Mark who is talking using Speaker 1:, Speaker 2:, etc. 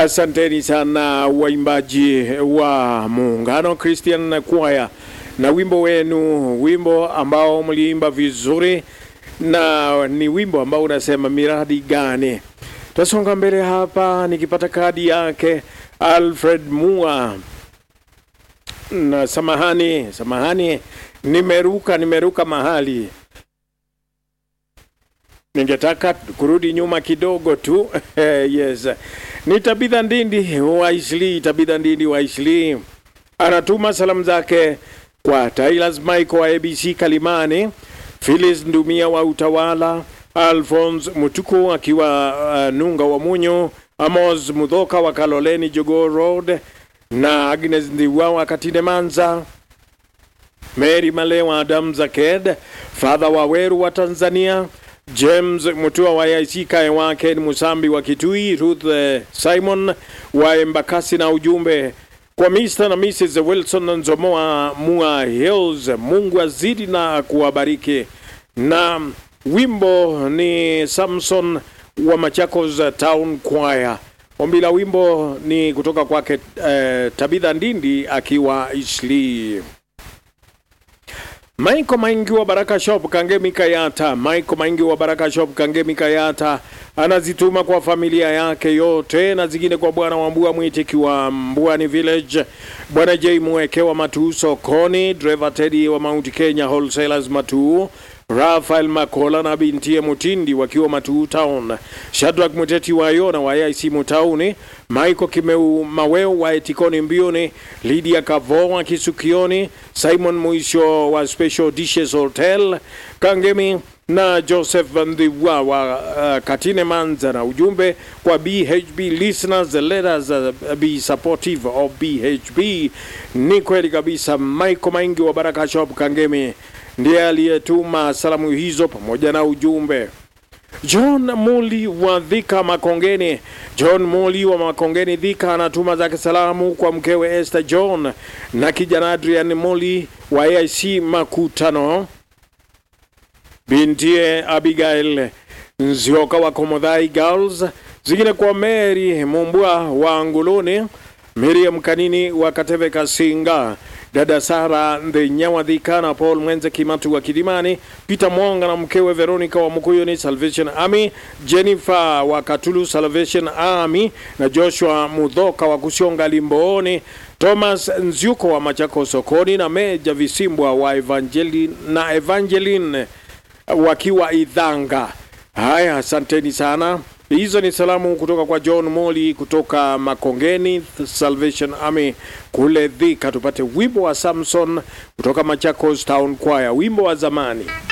Speaker 1: Asanteni sana waimbaji wa Muungano Christian Choir na wimbo wenu, wimbo ambao mliimba vizuri, na ni wimbo ambao unasema miradi gani. Tasonga mbele hapa nikipata kadi yake Alfred Mua. Na samahani, samahani, nimeruka nimeruka mahali ningetaka kurudi nyuma kidogo tu yes, ni Tabitha Ndindi wa Isli. Tabitha Ndindi wa Isli anatuma salamu zake kwa Tylas Michael wa ABC Kalimani, Phyllis Ndumia wa Utawala, Alphonse Mutuku akiwa uh, Nunga wa Munyo, Amos Mudhoka wa Kaloleni Jogoo Road na Agnes Ndiwa wa Katine Manza, Mary Malewa Adam Zaked, Father Waweru wa Tanzania, James Mutua wa IC Kaewa, Ken Musambi wa Kitui, Ruth eh, Simon wa Embakasi na ujumbe kwa Mr. na Mrs. Wilson Nzomoa Mua Hills, Mungu azidi na kuwabariki. Na wimbo ni Samson wa Machakos Town Choir. Ombi la wimbo ni kutoka kwake eh, Tabitha Ndindi akiwa Isli. Maiko Maingi wa Baraka Shop Kangemi Kayata, Maiko Maingi wa Baraka Shop Kangemi Kayata anazituma kwa familia yake yote na zingine kwa bwana wa Mbua Mwitiki wa Mbuani Village, bwana J Mweke wa Matuu sokoni, driver Teddy wa Mount Kenya Wholesalers Matuu, Rafael Makola na bintie Mutindi wakiwa Matuu Town, Shadrack Muteti wa Yona wa IC Mutauni, Michael Kimeu Maweo wa Etikoni Mbioni, Lydia Kavo wa Kisukioni, Simon Mwisho wa Special Dishes Hotel Kangemi na Joseph Ndhiwa wa uh, Katine Manza na ujumbe kwa BHB listeners, let us uh, be supportive of BHB. Ni kweli kabisa. Michael Maingi wa Baraka Shop Kangemi ndiye aliyetuma salamu hizo pamoja na ujumbe. John Muli wa Dhika Makongeni, John Muli wa Makongeni Dhika anatuma zake salamu kwa mkewe Esther John na kijana Adrian Muli wa AIC Makutano, bintie Abigail Nzioka wa Komodhai Girls, zingine kwa Mary Mumbwa wa Nguluni, Miriam Kanini wa Kateve Kasinga, dada Sara Ndhenyawa Dhika na Paul Mwenze Kimatu wa Kidimani, Peter Mwonga na mkewe Veronica wa Mukuyuni Salvation Army, Jennifer wa Katulu Salvation Army na Joshua Mudhoka wa Kusionga Limbooni, Thomas Nziuko wa Machako sokoni na Meja Visimbwa wa Evangeline na Evangeline wakiwa Idhanga. Haya, asanteni sana. Hizo ni salamu kutoka kwa John Moli kutoka Makongeni Salvation Army kule Thika. Tupate wimbo wa Samson kutoka Machakos Town Choir, wimbo wa zamani.